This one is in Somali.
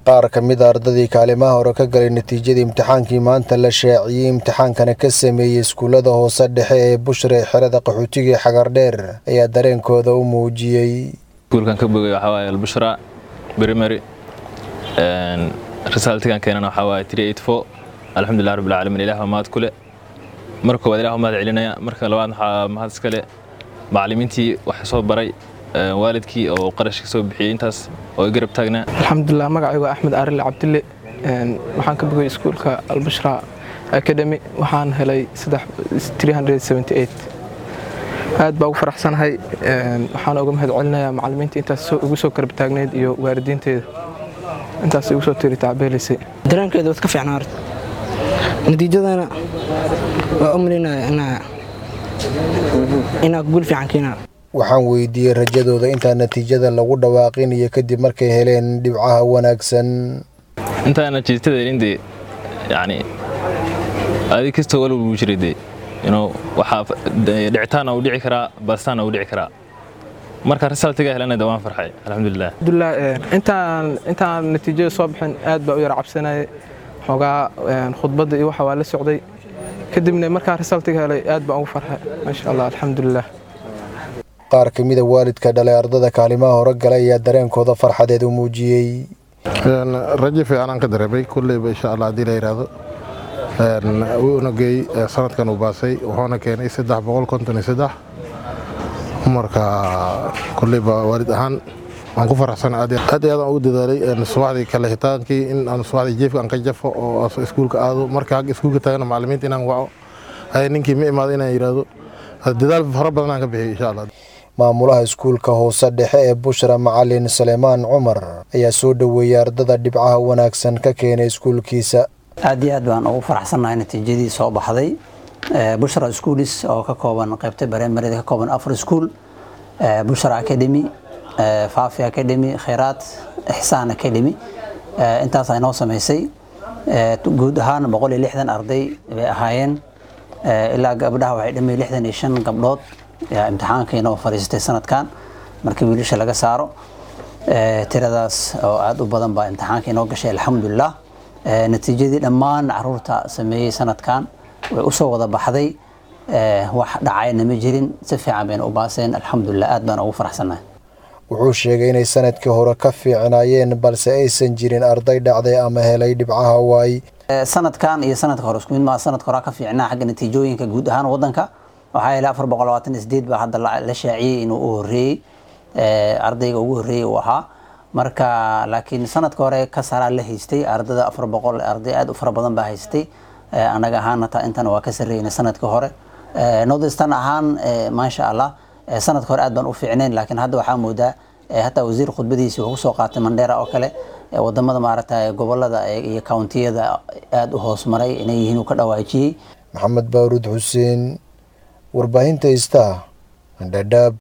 qaar ka mid a ardadii kaalimaha hore ka galay natiijadii imtixaankii maanta la shaaciyey imtixaankana ka sameeyey iskuullada hoose dhexe ee bushra ee xerada qaxootiga ee xagardheer ayaa dareenkooda u muujiyey iskuulkan ka bogay waxaa waaye albushra primary resultigan keenana waxaa waaye three eight four alxamdulilah rabbil caalamiin ilaah waa mahad ku leh marka koowaad ilaah waa mahad celinaya marka labaad waxaa mahad iska leh macallimiintii wax soo baray waalidkii oo qarashka soo bixiyey intaas oo i garab taagnaa alxamdulilah magacaygu waa axmed arile cabdille waxaan ka bogay iskuulka albushra academy waxaan helay aad baa ugu faraxsanahay waxaan uga mahad celinayaa macallimiinta intaas ugu soo garab taagneyd iyo waalidiinteeda intaas igu soo tiri tacbeelaysay dareenkeeda waad ka fiicnaa horta natiijadana waa u malaynaya inaa inaa guul fiican keenaa waxaan weydiiyey rajadooda intaan natiijada lagu dhawaaqin iyo kadib markay heleen dhibcaha wanaagsan intaan natiijada helindee yacni adi kastoo walwal buu jiray dee inuu waxaa dhicitaana uu dhici karaa bastaana uu dhici karaa marka resultiga helana de waan farxay alxamdulilah alxamdulilah intaan intaan natiijada soo bixin aad baa u yara cabsanayay xoogaa khudbadda iyo waxa waa la socday kadibna markaan resultiga helay aad baan ugu farxay maasha allah alxamdulilah qaar ka mida waalidka dhalay ardada kaalimaha hore galay ayaa dareenkooda farxadeed u muujiyey rajo fiicanaan ka dareemay kulleyba insha allah haddii la yidhaahdo wuuna geey sanadkan uu baasay wuxuuna keenay saddex boqol konton iyo saddex marka kulleyba waalid ahaan waan ku faraxsan aad iyo aad aan ugu dadaalay subaxdii kale hitaankii in aan subaxdii jeefka aan ka jafo oo iskuulka aado marka hagga iskuulka taagana macallimiinta inaan waco ay ninkii ma imaado inaan yidhaahdo dadaal fara badan aan ka bixiyay insha allah maamulaha iskuulka hoose dhexe ee bushra macalin saleymaan cumar ayaa soo dhoweeyey ardada dhibcaha wanaagsan ka keenay iskuulkiisa aad iyo aad baan ugu faraxsannahay natiijadii soo baxday bushra schoolis oo ka kooban qaybta baremarida ka kooban afar school bushra academy fafi academy khayraat ixsaan academy intaas ay noo samaysay guud ahaan boqol iyo lixdan arday bay ahaayeen ilaa gabdhaha waxay dhamay lixdan iyo shan gabdhood imtixaanka inoo fariistay sanadkan markii wiilasha laga saaro tiradaas oo aada u badan baa imtixaanka inoo gashay alxamdulilah natiijadii dhammaan caruurta sameeyey sanadkan way usoo wada baxday wax dhacayna ma jirin si fiican bayna u baaseen alxamdulilah aad baan ugu faraxsannahay wuxuu sheegay inay sanadkii hore ka fiicnaayeen balse aysan jirin arday dhacday ama helay dhibcaha waay sanadkan iyo sanadka hore isku mid maa sanadka hore ka fiicnaa xagga natiijooyinka guud ahaan wadanka waxaa yeelay afar boqol labaatan iyo sideed baa hadda la shaaciyey inuu u horeeyey ardayga ugu horeeyey uu ahaa marka laakiin sanadka hore ka saraa la haystay ardada afar boqol arday aad u fara badan baa haystay anaga ahaana taa intana waa ka sarreeyna sanadka hore northeastern ahaan maasha allah sanadka hore aad baan u fiicnayn laakiin hadda waxaa moodaa hataa wasiir khudbadiisii wuxuu kusoo qaatay mandheera oo kale wadamada maaragtay gobolada iyo countiyada aada u hoos maray inay yihiin uu ka dhawaajiyey maxamed baaruud xuseen warbaahinta istaa dhadhaab